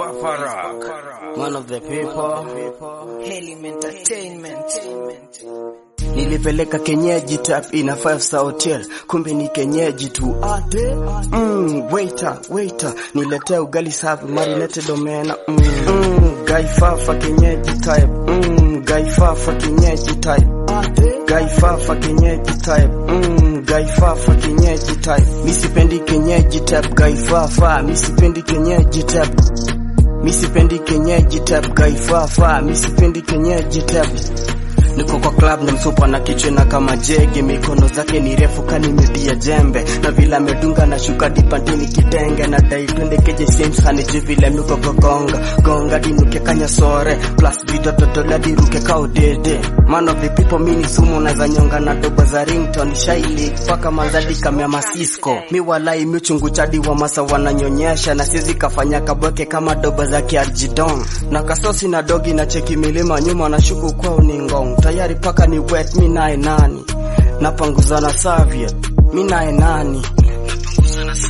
One of the people. Helim Entertainment. Nilipeleka kenyeji tap ina five star hotel, kumbe ni kenyeji tu ate. Mm, waiter, waiter, niletee ugali safi marinated omena. Mm, mm, gai fafa kenyeji type. Mm, gai fafa kenyeji type. Gai fafa kenyeji type. Mm, gai fafa kenyeji type. Misipendi kenyeji type, gai fafa. Misipendi kenyeji type. Misipendi kenyeji type, gai fafa. Misipendi kenyeji type. Niko kwa club na msupa na kichwena kama jege, mikono zake ni refu kani media jembe, na vile amedunga na shuka dipantini kitenge, na dai twende keje Sims haniji vile miko gonga gonga dinuke kanya sore plus video totola diruke kao dede man of the people mini sumu na za nyonga na doba za ringtone shaili paka manzadi kamya masisco mi walai mi uchungu chadi wa masa wananyonyesha na sizi kafanya kabweke kama doba za kiarjidon na kasosi na dogi na cheki milima nyuma na shuku kwao ni ngong tayari paka ni wet mi naye nani napanguza na Soviet mi naye nani napanguza na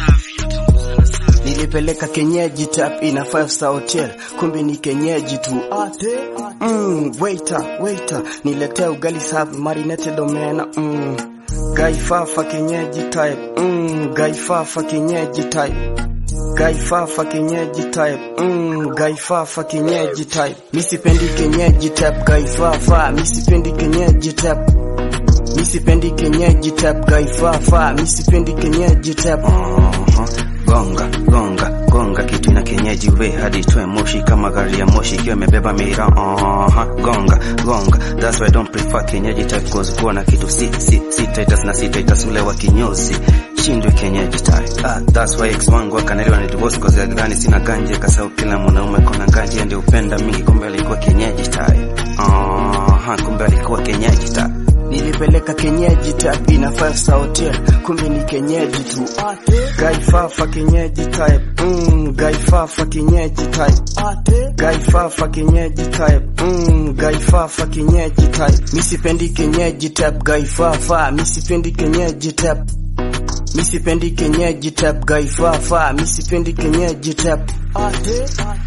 Soviet nilipeleka kenyeji tap ina five star hotel kumbe ni kenyeji tu ate mm, waiter waiter niletee ugali safi marinated omena mm. gai fafa kenyeji type mm, gai fafa kenyeji type Gai fafa kenyeji type mm, gai fafa kenyeji type misipendi kenyeji type gai fafa misipendi kenyeji type misipendi kenyeji type gai fafa misipendi kenyeji type Uh-huh. Gonga gonga gonga kitu na kienyeji we hadi toe moshi kama gari ya moshi ikiwa imebeba mira uh-huh. Gonga gonga that's why I don't prefer kienyeji type cause kuwa na kitu si si si titus na si titus ule wa kinyozi shindwe kienyeji type ah, that's why ex wangu akanelewa ni divorce cause alidhani sina ganje kasau kila mwanaume kona ganje ndio upenda mingi kumbe alikuwa kienyeji type uh-huh. kumbe alikuwa kienyeji type nilipeleka kenyeji tap ina five star hotel kumbe ni kenyeji tu gai fafa kenyeji type mm, gai fafa kenyeji type gai fafa kenyeji type mm, gai fafa kenyeji type misipendi kenyeji type gai fafa misipendi kenyeji type misipendi kenyeji type gai fafa misipendi kenyeji type